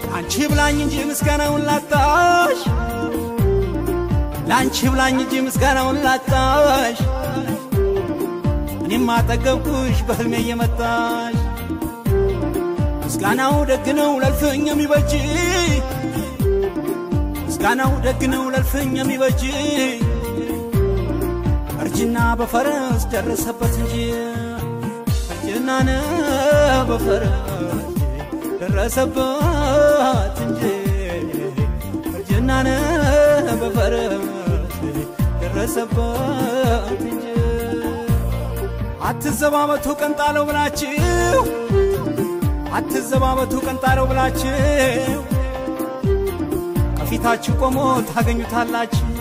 አንቺ ብላኝ እንጂ ምስጋናውን ላጣሽ ለአንቺ ብላኝ እንጂ ምስጋናውን ላጣሽ እኔም አጠገብኩሽ በህልሜ እየመጣሽ ምስጋናው ደግ ነው ለልፍኝ የሚበጅ ምስጋናው ደግ ነው ለልፍኝ የሚበጅ እርጅና በፈረስ ደረሰበት እንጂ እርጅናን በፈረስ ደረሰበት እንጂ እርጅናን በፈረስ ደረሰበት እንጂ አትዘባበቱ ቀንጣለው ብላችሁ አትዘባበቱ ቀንጣለው ብላችሁ ከፊታችሁ ቆሞ ታገኙታላችሁ